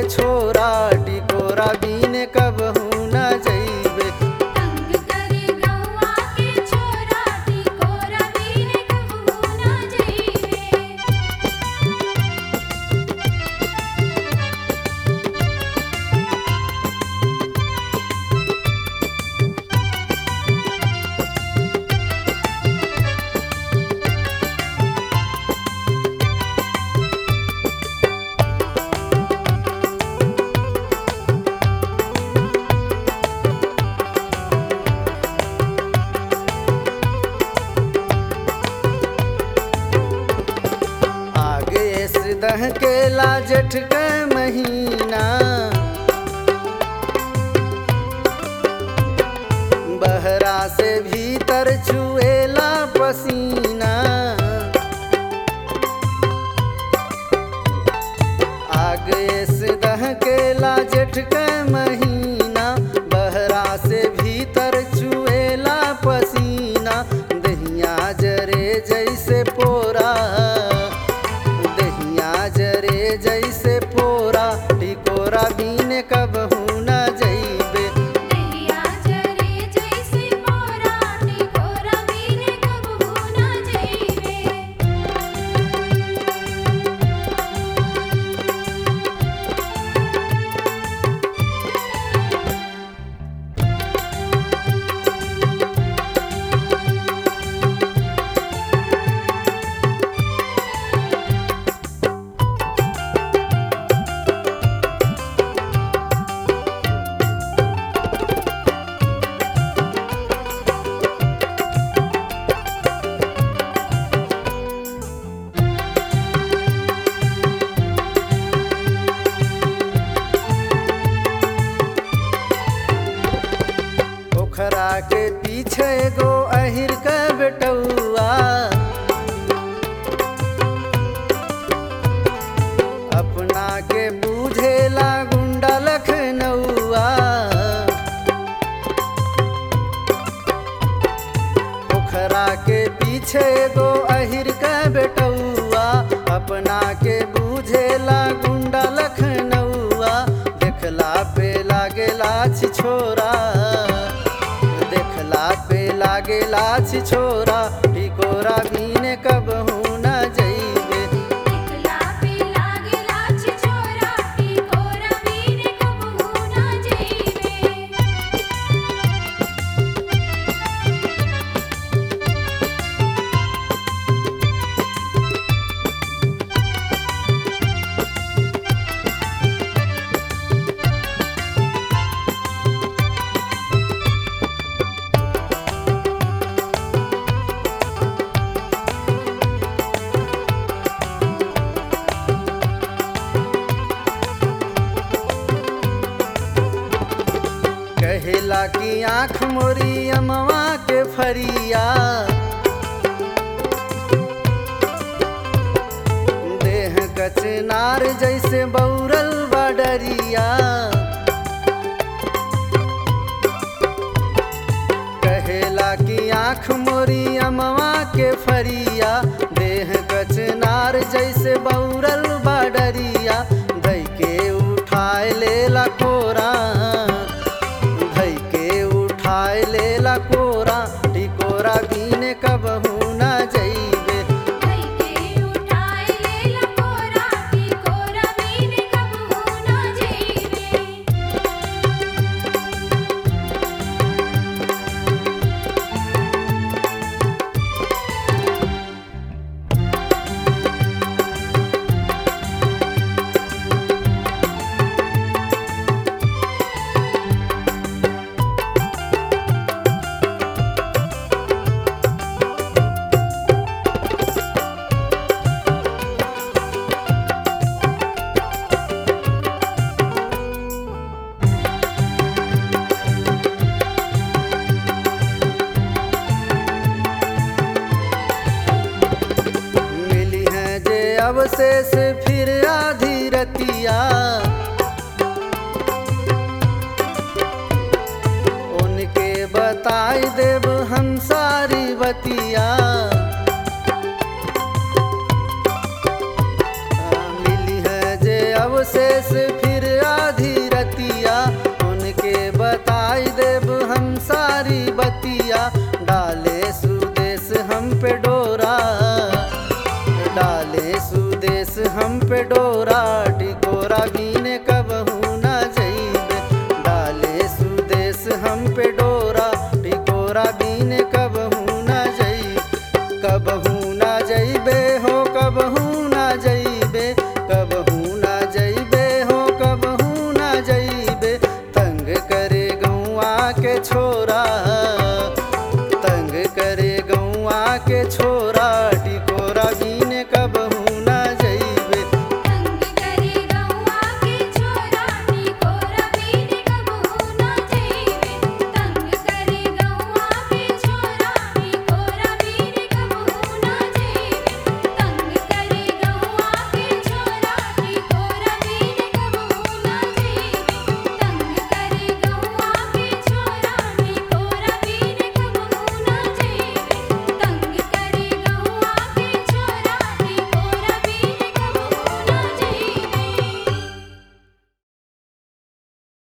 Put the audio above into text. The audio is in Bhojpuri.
छोरा टिकोरा बीने कबहू न जइबे तंग करे गौआ के छोरा टिकोरा बीने कबहू ना जइबे आगे से दह के ला जेठ के महीना बहरा से भीतर चुएला पसीना आगे से दह के ला जेठ के महीना बहरा से भीतर चुएला पसीना दहिया जरे जैसे पोरा दहिया जरे जैसे पोरा टिकोरा बीने कबहू न जइबे देहिया जरे जैसे मोरा टिकोरा बीने कबहू ना जइबे पोखरा के पीछे एगो अहिर के बेटौआ अपना के बूझेला गुंडा लखनऊआ पोखरा के पीछे एगो अहिर के बेटौआ अपना के बूझेला गुंडा लखनऊआ देखला पे लागेला छी छोरा देखला पे लागेला छी छोरा टिकोरा बीने कबहू न जइबे टिकला पे लागेला छी छोरा टिकोरा बीने कबहू ना जइबे कहेला की आँख मोरी अमवा के फरिया देह कचनार जैसे बौरल बडरिया कहेला की आँख मोरी अमवा के फरिया देह कचनार जैसे बौरल बडरिया धई के उठाए लेला कोरा धई के उठाए लेला कोरा टिकोरा बीने कबहू न जइबे धई के उठाए लेला कोरा टिकोरा बीने कबहू ना जइबे अवशेष फिर आधी रतिया उनके बताई देव हम सारी बतिया मिली है जे अवशेष फिर पे